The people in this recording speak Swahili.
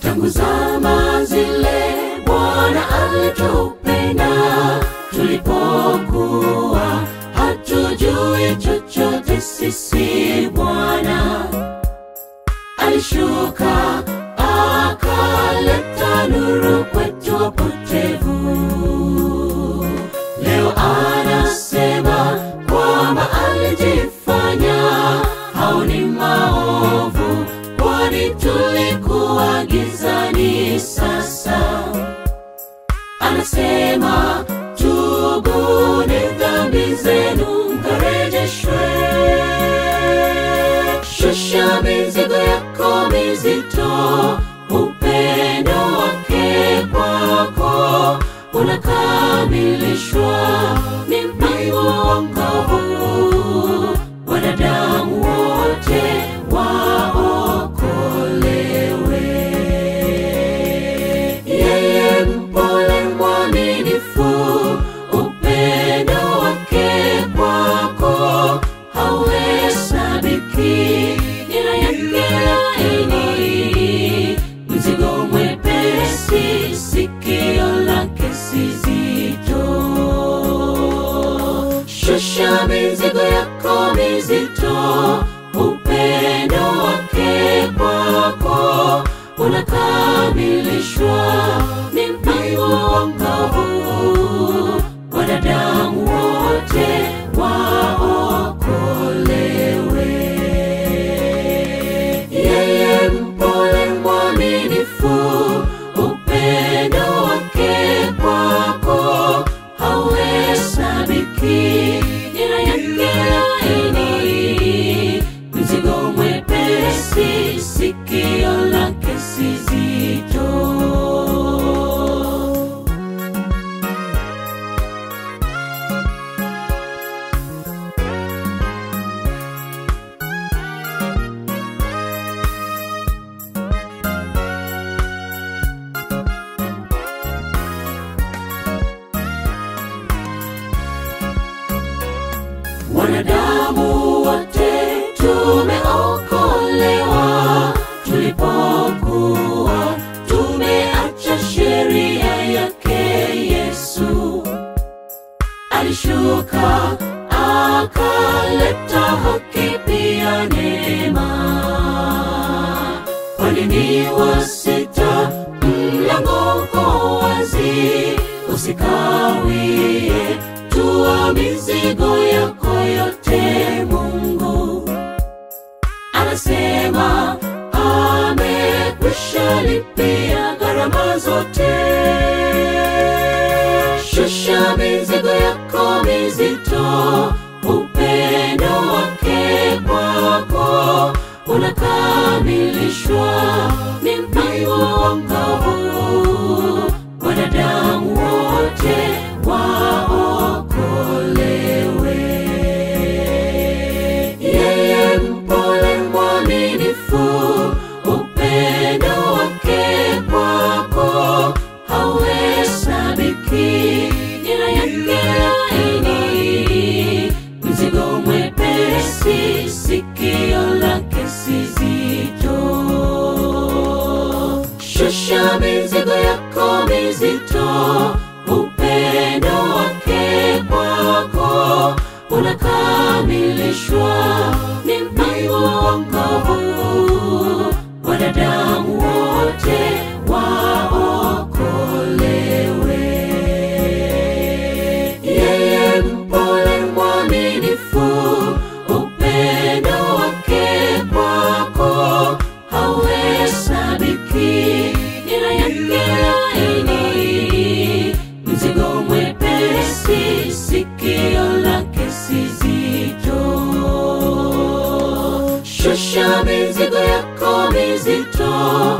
tangu zama zile Bwana alitupenda tulipokuwa hatujui chochote sisi. Bwana alishuka akaleta nuru kwetu wapotevu. Leo anasema kwamba alijifanya hao ni maovu, kwani tulikuwa gizani. Sasa anasema tubuni dhambi zenu mkarejeshwe. Shusha mizigo yako mizito, upendo wake kwako unakamilishwa. Ni mpango wa wokovu, wanadamu wote waokolewe. Yeye mpole mwaminifu, upendo wake kwako hauhesabiki. Nira yake laini, mzigo mwepesi, sikio lake si zito. Shusha mizigo yako mizito, upendo wake kwako unakamilishwa. Ni mpango wa wokovu, wanadamu wote waokolewe. Yeye mpole mwaminifu, upendo wake kwako hauhesabiki. Nira yake laini, mzigo mwepesi, sikio lake si zito. Wanadamu wote tumeokolewa tulipokuwa tumeacha sheria yake. Yesu alishuka akaleta haki pia neema. Kwa nini wasita? Mlango uko wazi, usikawie, tua mizigo yako yote. Mungu anasema amekwisha lipia gharama zote. Shusha mizigo yako mizito, upendo wake kwako unakamilishwa. Ni mpango wa wokovu, wanadamu wote waokolewe. Yeye mpole mwaminifu, upendo wake kwako hauhesabiki. Nira yake laini, mzigo mwepesi, sikio lake si zito. Shusha mizigo yako mizito, upendo wake kwako unakamilishwa. Ni mpango wa wokovu, wanadamu wote waokolewe. Yeye mpole mwaminifu, upendo wake kwako hauhesabiki. Nira yake laini, mzigo mwepesi, sikio lake si zito. Shusha mizigo yako mizito,